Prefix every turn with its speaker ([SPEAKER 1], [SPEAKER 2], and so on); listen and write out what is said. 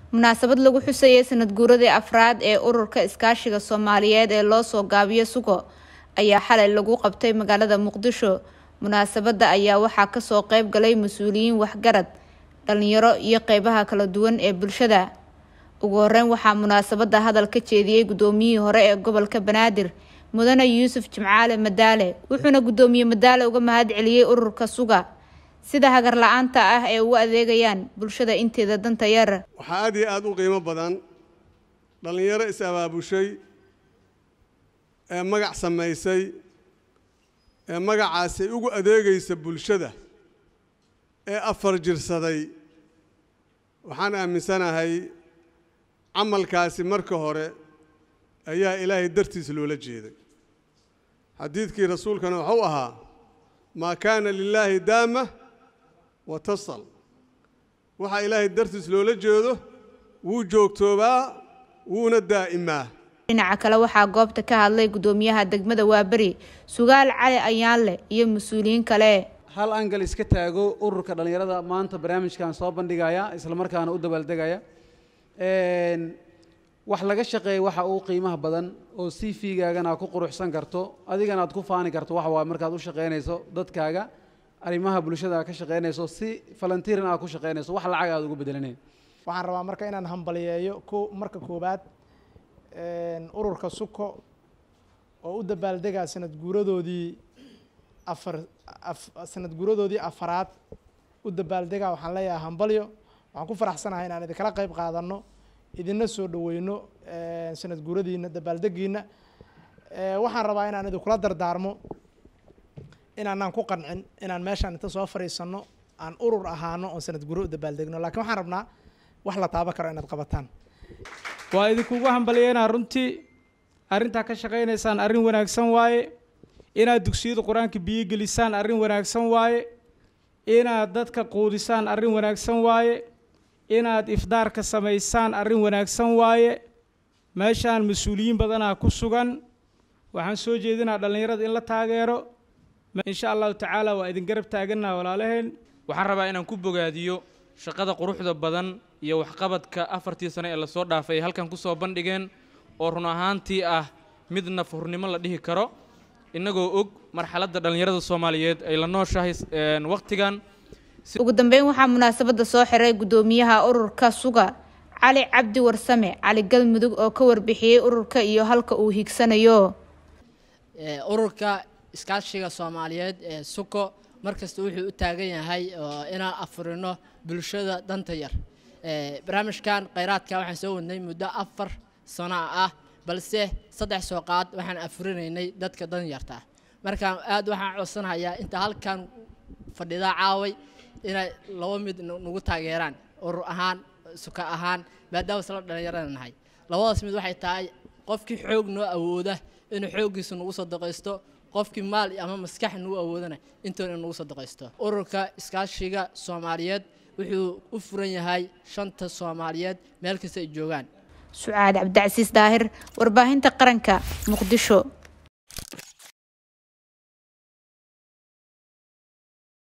[SPEAKER 1] munaasabad lagu xusayay sanad guuradii afraad ee ururka iskaashiga soomaaliyeed ee loo soo gaabiyo sugo ayaa xalay lagu qabtay magaalada muqdisho munaasabadda ayaa waxaa kasoo qeyb galay mas-uuliyiin waxgarad dhalinyaro iyo qeybaha kala duwan ee bulshada ugu horeyn waxaa munaasabadda hadal ka jeediyey guddoomiyihii hore ee gobolka banaadir mudane yuusuf jimcaale madaale wuxuuna guddoomiye madaale uga mahad celiyey ururka suga sida hagar la-aanta ah ee ugu adeegayaan bulshada inteeda danta yar
[SPEAKER 2] waxaa aad iyo aada u qiimo badan dhallinyaro is-abaabushay ee magac samaysay ee magacaasi ugu adeegaysa bulshada ee afar jirsaday waxaan aaminsanahay camalkaasi marka hore ayaa ilaahay dartiis loola jeeday xadiidkii rasuulkana wuxuu ahaa maa kaana lilaahi daama wa tasal waxaa ilaahay dartiis loola jeedo wuu joogtoobaa wuuna daa'imaa
[SPEAKER 1] dhinaca kale waxaa goobta ka hadlay guddoomiyaha degmada waaberi sugaal cali ayaanle iyo mas-uuliyiin kale
[SPEAKER 3] hal angal iska taago ururka dhallinyarada maanta barnaamijkan soo bandhigaya islamarkaana u dabaaldegaya wax laga shaqeeya waxa uu qiimaha badan oo c v-gaagana aad ku quruxsan karto adigana aad ku faani karto waxa waa markaad u shaqaynayso dadkaaga arrimaha bulshada aad ka shaqaynayso si falantiiran aad ku shaqaynayso wax lacag aad ugu bedelanayn
[SPEAKER 4] waxaan rabaa marka inaan hambaliyeeyo ko marka koowaad ururka suko oo u dabaaldegaa sanad guuradoodii afar sanad guuradoodii afaraad u dabaaldegaa waxaan leeyahay hambalyo waxaan ku faraxsanahay inaan idinkala qayb qaadano idina soo dhaweyno sanad guuradiina dabaaldegiina waxaan rabaa inaan idinkula dardaarmo inaanaan ku qancin inaan meeshaan inta soo fadhiisano aan urur ahaano oon sanad guuro u dabaaldegno lakiin waxaan rabnaa wax la taaban karo inaad qabataan
[SPEAKER 5] waa idinkugu hambaliyeynaa runtii arrintaa ka shaqaynaysaan arrin wanaagsan waaye inaad dugsiyada qur-aanka biyo gelisaan arrin wanaagsan waaye inaad dadka quudisaan arrin wanaagsan waaye inaad ifdaarka samaysaan arrin wanaagsan waaye meeshaan mas-uuliyiin badanaa ku sugan waxaan soo jeedinaa dhallinyarada in la taageero insha allahu tacaala waa idin garab taaganaa walaalaheen
[SPEAKER 6] waxaan rabaa inaan ku bogaadiyo shaqada quruxda badan iyo waxqabadka afartii sano ee lasoo dhaafay ay halkan ku soo bandhigeen oo run ahaantii ah mid nafhurnimo la dhihi karo innagoo og marxaladda dhallinyarada soomaaliyeed ay la nooshahay wakhtigan
[SPEAKER 1] ugu dambeyn waxaa munaasabadda soo xiray guddoomiyaha ururka suga cali cabdi warsame cali galmudug oo ka warbixiyey ururka iyo halka uu higsanayo
[SPEAKER 7] ururka iskaashiga soomaaliyeed ee suko markasta wuxuu u taagan yahay inaan afurino bulshada danta yar barnaamijkan khayraadka waxaan soo wadnay muddo afar sano ah balse saddex soo qaad waxaan afurinaynay dadka danyarta markaan aad waxaan codsanayaa inta halkan fadhidaa caaway inay laba mid nagu taageeraan urur ahaan suka ahaan maadaama isla dhallinyarada nahay labadaas mid waxay tahay qofkii xoog noo awooda inuu xooggiisa nagu sadaqaysto qofkii maal ama maskax nagu awoodana intoona nagu sadaqaysto ururka iskaashiga soomaaliyeed wuxuu u furan yahay shanta soomaaliyeed meel kasta ay joogaan
[SPEAKER 1] sucaad cabdicasiis daahir warbaahinta qaranka muqdisho